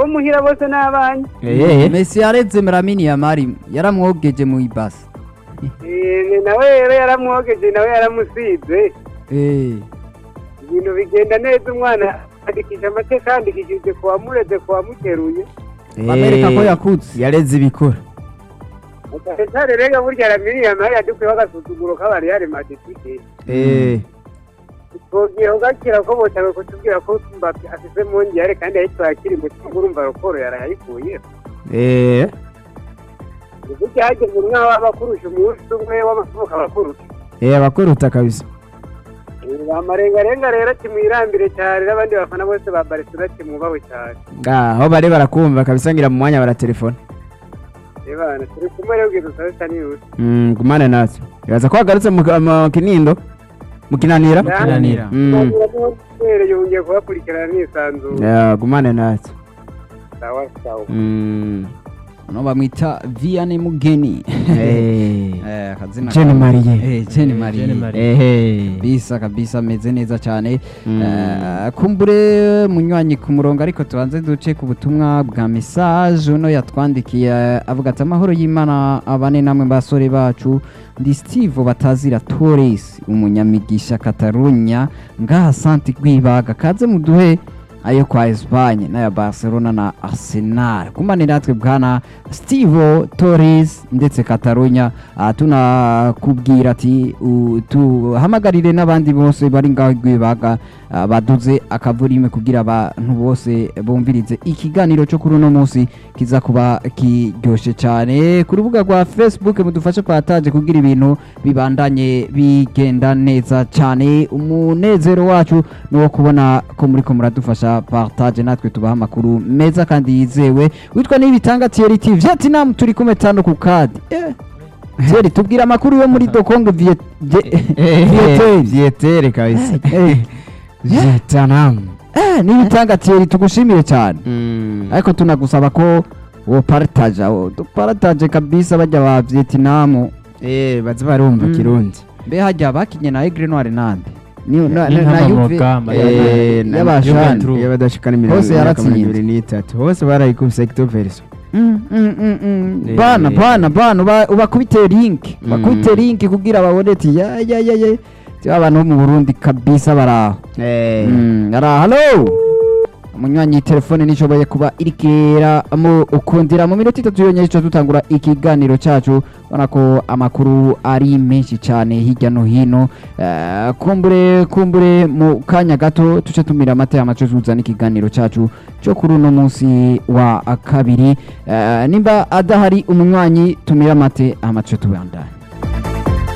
muhira bose n'abanye Eh, Messi yareze Lamine Yamal yaramwogeje mu ibasi Eh, nawe rero yaramwogeje nawe yaramusize eh ibintu bigenda neza umwana andikisha amateka yandikishije ku wamureze ku wamuteruye bamereka ko yakutse yareze ibikura Gatare rega burya ramiriya nawe yadukuyeho agasuzuguro k'abariyare madisike Eh, twogiye ugakira ko botawe kutubwira ko Mbappe afise mongere kandi yahitwaye akiri muto urumva raporo yarayikuye eh, burya hageze umwe waba akurusha umunsi umwe w'amavuko aba akurusha eh, abakuruta kabisa amarengarenga rero kimwirambire cyane n'abandi bafana bose ba Barcelona kimwubawe cyane Ah, aho bari barakumva kabisa ngira mu mwanya baratelefona ebana turi kumwe rero ubwiza usabe sanirusi Mm, gumane natwe ibaza ko wagarutse mu mu kinindo mu kinanira Kinanira. Mm, yongeye kubakurikirana nisanzuye yeah, gumane natwe sawa sawa Mm, no bamwita Vianney Mugeni eh, eh akazina Jeanne ka- Marie. eh Jeanne Marie Jeanne Marie. eh, kabisa kabisa ameze neza cyane Mm. Eh, kumbure munywanyi ku murongo ariko tubanze duce ku butumwa bwa message uno yatwandikiye avuga ati amahoro y'imana abane namwe basore bacu ndi steve batazira torres umunyamigisha katarunya ngaha santi rwibaga kaze muduhe ayo kwa Espagne n'aya Barcelona na Arsenal kumane natwe bwana Steve Torres ndetse Catalunya uh, tunakubwira ati uh, tuhamagarire n'abandi bose bari ngaho rwibaga uh, baduze akavurime kugira abantu bose bumvirize ikiganiro cyo kuri uno munsi kiza kuba kiryoshe cyane ku rubuga rwa Facebook mudufashe partage kugira ibintu bibandanye bigenda neza cyane umunezero wacu ni uwo kubona ko muri ko muradufasha partage natwe tubaha amakuru meza kandi yizewe witwa n'ibitanga Thierry TV Vietnam turi kumwe tano ku kadi eh. Thierry tubwira amakuru yo muri Dokongo Viet Vietnam vietere kabisa eh vietnam eh n'ibitanga Thierry tugushimire cyane Mm. ariko tunagusaba ko wo partage wo dupartage kabisa bajya ba Vietnam eh bazi barumva Mm. kirundi mbe hajya bakinye na Aigle Noir nande ni na, Ni na, na nk'amamoga, Juve amayeri. Eh, na- y'abashani Juventus. iyo badashikana imirongo Hose imyaka mirongo yaratsinze. ibiri n'itatu hose barayikubise ecto verso Mm, mm, mm, mm. Eh. bana bana bana uba- ubakubite link Mm. bakubite link kugira babone ati ya ya ya ya Ti abantu bo mu Burundi kabisa baraho Eh, Mm, ara hello umunywanyi telefone nishoboye kuba irikera mu ukundira mu minota itatu yonyine ico dutangura ikiganiro cacu ubona ko amakuru ari menshi cyane hirya no hino Eh, kumbure kumbure mu kanya gato tuce tumira amata amaco tuzana ikiganiro cacu cyo kuri uno munsi wa kabiri Eh, nimba adahari umunywanyi tumira amate amaco tubandanye